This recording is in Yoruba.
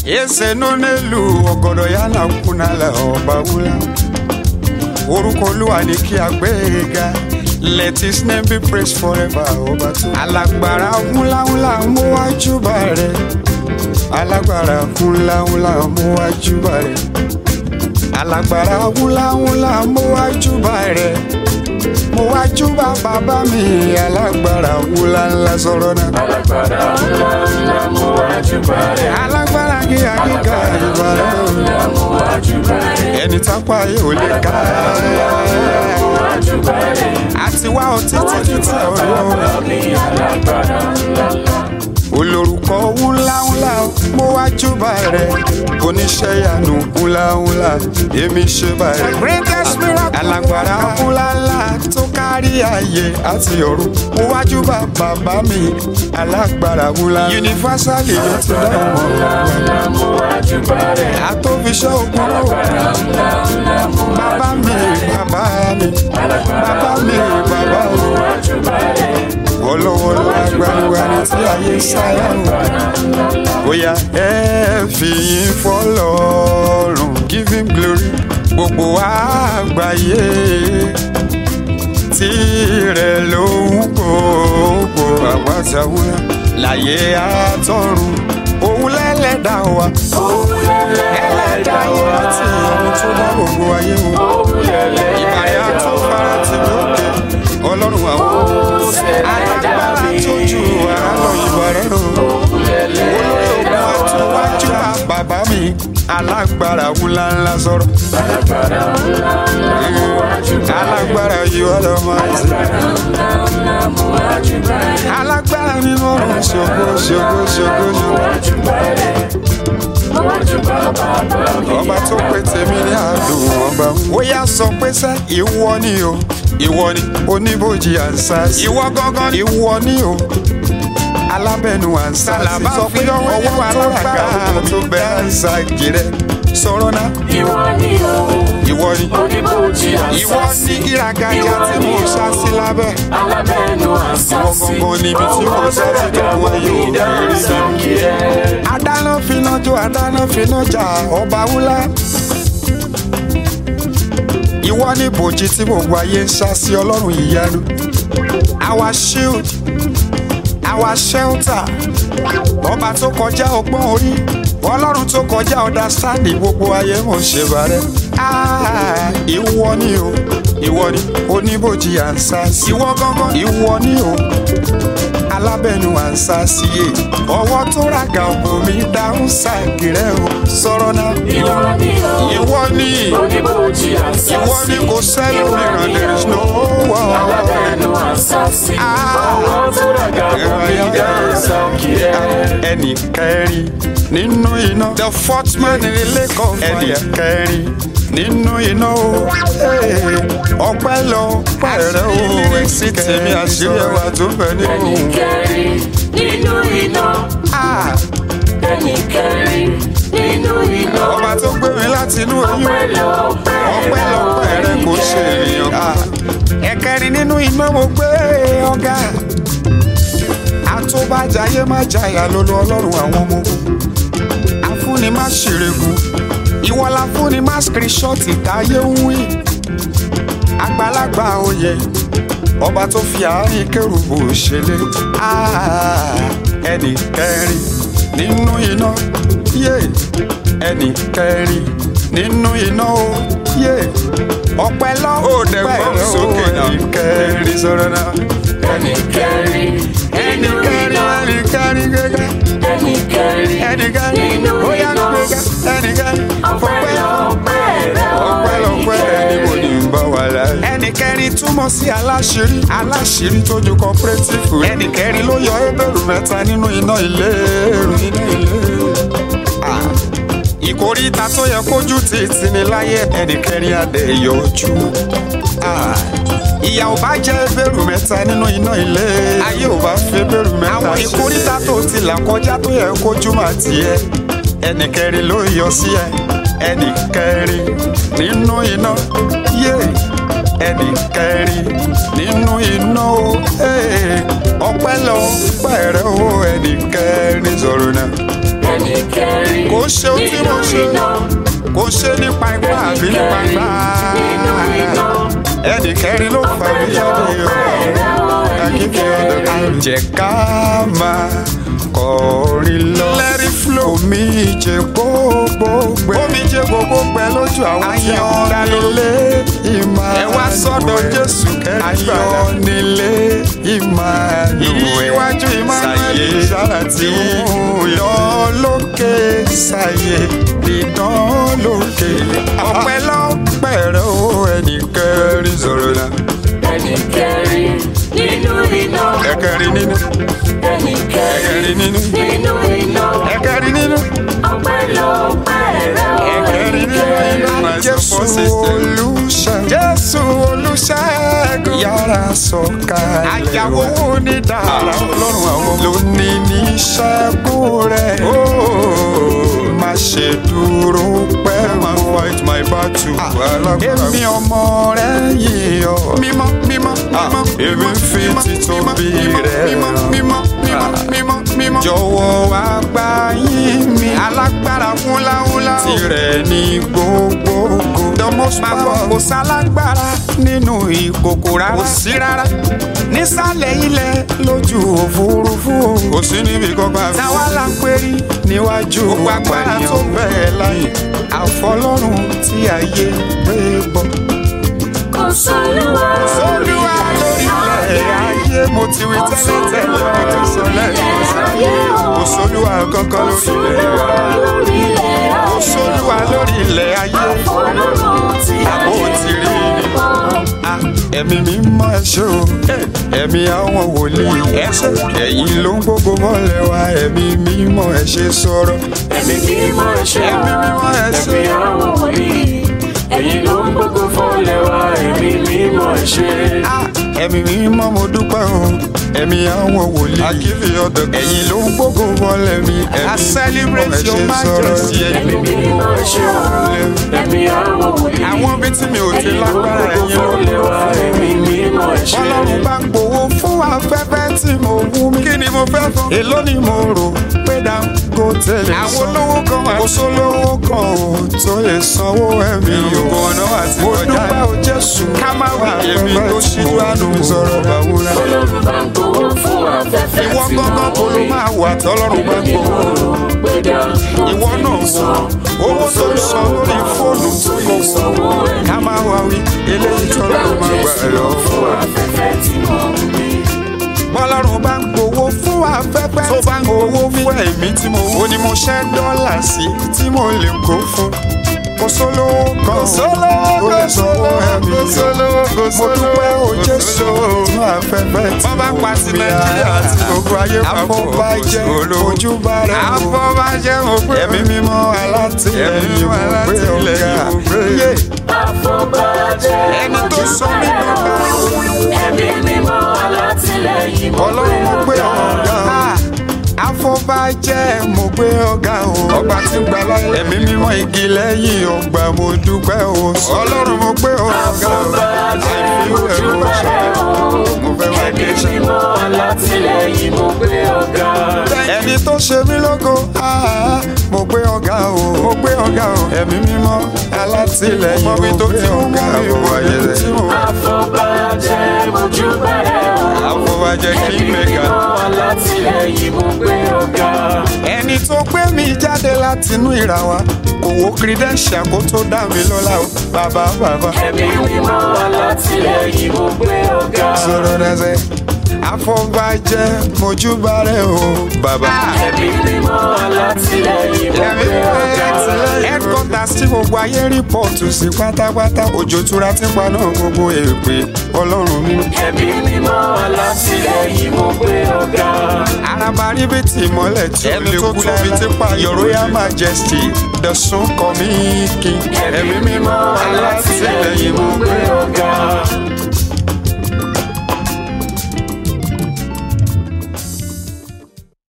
ese nọ n'elu ọgọdọ ya na nkwụnala ọba wula orúkọ olúwa ni kí a gbé e ga let his name be praised forever ọba tó. alágbára wúláwúlá mú wájú bá rẹ alágbára wúláwúlá mú wájú bá rẹ alágbára wúláwúlá mú wájú bá rẹ mo wájú bá bàbá mi alágbára wúláńlá sọ̀rọ̀ náà. alágbára ńlá ńlá mú wájú bàrẹ̀. alágbára gíga gíga ìbàrẹ̀ o. ńlá mú wájú bàrẹ̀. ẹni tápá yóò lè ká. mú wájú bàrẹ̀. àti wá ọtí títí tí ọ̀rọ̀ mi alágbára ńlá ńlá. olórúkọ wúláwúlá mo wá júbà rẹ oníṣẹ́ ìyanu wúláwúlá èmi ṣe bá rẹ. greatest miracle alágbára wúláńlá tó kárí ayé àti ọ̀run mo wá júbà bàbá mi alágbára wúlá. universally ló ti dá ọmọ ńlá mú wájú bàrẹ̀. àtòfiṣẹ́ ogun ló ńlá ńlá mú bàbá mi bàbá mi bàbá mi bàbá mi wájú bàrẹ̀. olówó lágbàgbà ní tí ayé sáyà ń wá. bóyá ẹ fi yín fọlọ́run give him glory gbogbo àgbáyé tirẹ̀ ló ń gbogbo àgbàtàwúrà láyé àtọ̀run òun lẹ́lẹ́dà wa ẹlẹ́dà yìí láti ọ̀run tó dá gbogbo ayé wọn ìbàyà tó fara ti lókè ọlọ́run àwọn alágbára tó ju àárọ̀ ìbàrẹ̀ rò olórí ogun àtúwájú bàbá mi alágbára ńláńlá sọ̀rọ̀ alágbára ńlá ńlá mú wájú bàrẹ̀. alágbára yìí ọ̀dọ̀ máa ń sè ńlá ńlá mú wájú bàrẹ̀. alágbára nínú ọ̀run ṣògo ṣògo ṣògo ṣògo wájú bàrẹ̀. wájú bàbá mi. ọba tó pé tèmi ní àdùn ọba ó yá sọ pé sẹ́ ìwọ ni o ìwọ ni oníbòjì ànsá ìwọ gángan ìwọ ni o alábẹ́nu ànsá sọ pé ọwọ́ alága tó bẹ ànsá gírẹ́ sọ̀rọ̀ náà ìwọ ni o. ìwọ ni oníbòjì ìwọ àṣàṣì. ní ìràgàjà tí mo sá sí lábẹ́ alábẹ́nu ìwọ àṣàṣì. gangan níbi tí mo sá sí dọ̀kun ayé òkèèrè adáná finá jó adáná finá jà ọba wúlá. ìwọ ní bòjì tí gbogbo ayé ń sá sí ọlọ́run ìyanu. our shield our shelter ọba tó kọjá ọgbọ́n orí ọlọ́run tó kọjá understanding gbogbo ayé mò ń ṣe bàrẹ́. Ah, ìwọ ni o ìwọ ni oníbòjì à ń sá sí. ìwọ gangan ìwọ ni o alábẹ́nu à ń sá sí e ọwọ́ tó ràgà ògùn mi dáhùn ṣàgìrẹ́ o sọ̀rọ̀ náà. ìwọ ni o. ìwọ ni oníbòjì àṣàṣì. ìwọ ni kò sẹ́ni mìíràn there is no one. alábẹ́nu àṣàṣì. ọwọ́ tó ràgà fún mi dáhùn sàkìrẹ́. ẹnì kẹrin nínú iná. the fourth man in the lake of fire. ẹnì kẹrin nínú iná o. ọpẹ́ lọ pẹ̀rẹ̀ o. èsì tèmi àṣírí ẹwà tó bẹ nínú. ẹnì kẹrin nínú iná. Ah, ẹnì kẹrin nínú iná. ọba tó gbé mi láti inú oyún. ọpẹ́ lọ ọpẹ́ lọ pẹ̀rẹ̀ kò ṣe èèyàn. Ah, ẹ̀kẹrin nínú iná mo gbé ọ̀gá. àtúbàjáyé má jayà lólu ọlọ́run àwọn ọmọ ogun. afúnni má ṣèrègùn ìwọ la fúnni má skirishọ́ọ̀tì táyé ń wí. àgbàlagbà oyè ọba tó fi àárín kérubù ṣẹlẹ̀ Ah, ẹnì kẹrin nínú iná yé ẹnì kẹrin nínú iná o yé ọpẹ́ lọ pẹ̀lú sókè ẹnì kẹrin sọ̀rọ̀ náà ẹnì kẹrin ẹnì nínú kẹrin iná. ẹnì kẹrin gẹ́gẹ́ ẹnì kẹrin ẹnì kẹrin nínú bóyá iná. gẹ́gẹ́ ẹnì kẹrin ọpẹ́ fọpẹ́ lọ pẹ̀rẹ̀ o. ọpẹ́lọpẹ́ ẹni mo ní ń bá wà láyé. ẹnì kẹrin túmọ̀ sí aláṣírí aláṣírí tó ju cooperative. ẹnì kẹrin ló yọ ebèrú mẹ́ta nínú iná ìléru iná ìléru. Ah, ìkóríta tó yẹ kójú títí ní láyé ẹnì kẹrin adé yọjú. Ah, ìyà ò bá jẹ́ ebèrú mẹ́ta nínú iná ilé ayé ò bá fi ebèrú mẹ́ta ṣe. àwọn ìkóríta tó ti là kọjá tó yẹ kójú mà tiẹ̀ ẹnì kẹrin ló yọ sí ẹ ẹnì kẹrin nínú iná yé ẹnì kẹrin nínú iná o ee, ọpẹ́ lọ pẹrẹ o ẹnì kẹrin sọ̀rọ̀ náà ẹnì kẹrin kò ṣe ohun tí mo ṣe kò ṣe nípa ipá àbí nípa ipá ẹnì kẹrin ló fà mí jáde o akíkẹ́ ọ̀dọ̀ kan jẹ́ ká máa kọrin lọ. lẹ́rí flow. omi jẹ gbogbo gbẹ. omi jẹ gbogbo gbẹ lójú àwọn tí a ń dá nílé ìmọ̀ ẹ wá sọ́dọ̀ jésù kẹrin ayọ̀ nílé ìmọ̀ ìwájú ìmọ̀lẹ́ ṣáàtì ìdán lókè ṣàyè ìdán lókè. ọpẹ́ lọ́pẹ́ rẹ̀ ó ẹnì kẹrin sọ̀rọ̀ náà. ẹnì kẹrin nínú iná ẹ̀kẹrin nínú ẹnì kẹrin ẹ̀kẹrin nínú nínú iná ẹ̀kẹrin nínú. ọpẹ́ lọ́pẹ́ rẹ̀ ó ẹnì kẹrin. Jésù olùṣègùn. Jésù olùṣègùn. Yàrá sọ̀kalẹ̀. Àyàwó wo ni dára ọlọ́run àwọn ọmọ. Lónìí ní ṣẹ́gun rẹ̀. Má ṣe dúró pẹ́ mọ́. fight my battle. Èmi ọmọ rẹ̀ yìí ọ. Mímọ́ mímọ́ mímọ́. Èmi fi títóbi rẹ̀. Mímọ́ mímọ́ mímọ́ mímọ́ mímọ́. Jọ̀wọ́ wá gbà yín mi. Alágbára wúláwúlá. Tirẹ̀ ní gbogbogbò. Dọ́mọ́sí máa gbọ́ kò sálágbára nínú ìkòkò rárá. Kò sí rárá. Nísàlẹ̀ ilẹ̀ lójú òfurufú. Kò sí níbi kankan àfi. Táwa la ń pérí níwájú agbára tó bẹ́ẹ̀ láyé. Àfọlọ́run tí ayé gbé bọ̀. kò sólúwa Olúwa lórí ilẹ̀ ayé mo ti wí tẹ́lẹ̀ tẹ́lẹ̀ mo ti sọ lẹ́yìn sáyé. Kò sólúwa kankan lórí ilẹ̀ ayé. lórí ilẹ̀ Kò sólúwa lórí ilẹ̀ ayé. Ọlọ́run tí Àbó ti rí ni. Ah, Ẹ̀mí mi mọ ẹ̀ṣọ́ o, ẹ̀mí àwọn wòlíì ẹ̀ṣẹ̀. Ẹ̀yin ló ń gbogbo mọ́lẹ̀ wa, ẹ̀mí mi mọ ẹ̀ṣẹ̀ sọ̀rọ̀. ẹ̀mí mímọ́ ẹ̀ṣẹ̀ Ẹ̀mí mímọ́ ẹ̀ṣẹ̀. ẹ̀mí àwọn wòlíì ẹ̀yin ló ń gbógun fọ́lẹ̀ wa ẹ̀mí mímọ́ ẹ̀ṣẹ̀. Ah, Ẹ̀mí mi mọ mo dúpẹ́ o, ẹ̀mí àwọn wòlíì. Akífi ọ̀dọ̀ ẹ̀yin ló ń gbogbo mọ́lẹ̀ mi, ẹ̀mí mímọ ẹ̀ṣẹ̀ sọ̀rọ̀. ẹ̀mí mímọ́ ẹ̀ṣẹ̀ ẹ̀mí àwọn wòlíì Àwọn ibi tí mi ò ti ẹ̀yin ló ń lágbára gbógun ẹ̀yin ló ń fọ́lẹ̀ wa ẹ̀mí mímọ́ ẹ̀ṣẹ̀. Ọlọ́run bá ń gbowó fún afẹ́fẹ́ tí mo wú mi. Kí ni mo fẹ́ fún? Èló ni mo rò pé Dangote lè san. Àwọn olówó kan wà. Kò sólówó kan ò tó lè sanwó ẹ̀mí o. Ìrùkọ̀ ọ̀nà àti ọjà. Mo dúpẹ́ o Jésù. Ká má wà èmi tó ṣíjú àánú mi sọ̀rọ̀ bàwúrà. Ọlọ́run bá ń gbowó fún afẹ́fẹ́ Ìwọ tí mo gángan kò ló rí. máa wà tọ́lọ́run bá ń Èmi gbowó. mo rò pé Dangote Ìwọ náà lè san. wọ owó tó ń san lórí fóònù tó lè sanwó ẹ̀mí. ká má wá wí eléyìí tọ́lọ́run máa gbà ẹ̀ lọ fún wa. afẹ́fẹ́ tí mo rí. bọ́lọ́run bá ń gbowó fún afẹ́fẹ́ tó bá ń gbowó fún ẹ̀mí tí mo wó ni mo ṣẹ́ dọ́là sí tí mo lè kó fún. kò sólówó kan kò sólówó kò sólówó ẹ̀mí kò sólówó kò sólówó mo dúpẹ́ o Jésù fún afẹ́fẹ́ tí mo wó pa sí Nàìjíríà àti gbogbo ayé papọ̀ àfọ̀bàjẹ́ ojúbà rẹ̀ o àfọ̀bàjẹ́ mo gbé ẹ̀mí mímọ́ alátìlẹ́yìn mo gbé ọ̀gá yé Àfọ̀bàjẹ́ ẹni tó sọ mí bàbá ẹ̀mí mímọ́ alátìlẹ́yìn mo ọlọ́run mo gbé ọ̀gá afọbajẹ́ mo gbé ọ̀gá o ọba tí ń gbà láyé ẹ̀mí mímọ́ igi lẹ́yìn ọgbà mo dúpẹ́ o ọlọ́run mo gbé ọ̀gá o Àfọ̀bàjẹ́ àìfi ẹ̀rọ ṣe mo fẹ́ wá dé ẹ̀mí ṣe. mímọ́ alátìlẹ́yìn mo gbé ọ̀gá. ẹni tó ṣe mí lógo ah, mo gbé ọ̀gá o mo gbé ọ̀gá o ẹ̀mí mímọ́ alátìlẹ́yìn mo gbé ọ̀gá o ayé rẹ̀ Àfọ̀bàjẹ́ mojúbà rẹ̀ o. afọbajẹ́ kí Ẹ̀mí mẹ́ka. mímọ́ alátìlẹ́yìn mo gbé ọ̀gá. ẹni tó gbé mi jáde látinú ìràwá kò wo credential kó tó dá mi lọ́lá o bàbá bàbá. Ẹ̀mí mímọ́ alátìlẹ́yìn mo gbé ọ̀gá. sọ̀rọ̀ dẹ́sẹ̀ afọbajẹ́ mojúbà rẹ̀ o bàbá. Ẹ̀mí mímọ́ alátìlẹ́yìn mo ẹ̀mí gbé ọ̀gá. headquarters tí gbogbo ayé rìpọ́ọ̀tù sí pátápátá òjò tura tí paná gbogbo èpè ọlọ́run mi. Ẹ̀mí mímọ́ alátìlẹ́yìn mo gbé ọ̀gá. araba ríbitì mọ́lẹ̀ tí ó lè kú lábi tí pa your royal majesty the sun coming king. Ẹ̀mí mímọ́ alátìlẹ́yìn mo gbé ọ̀gá.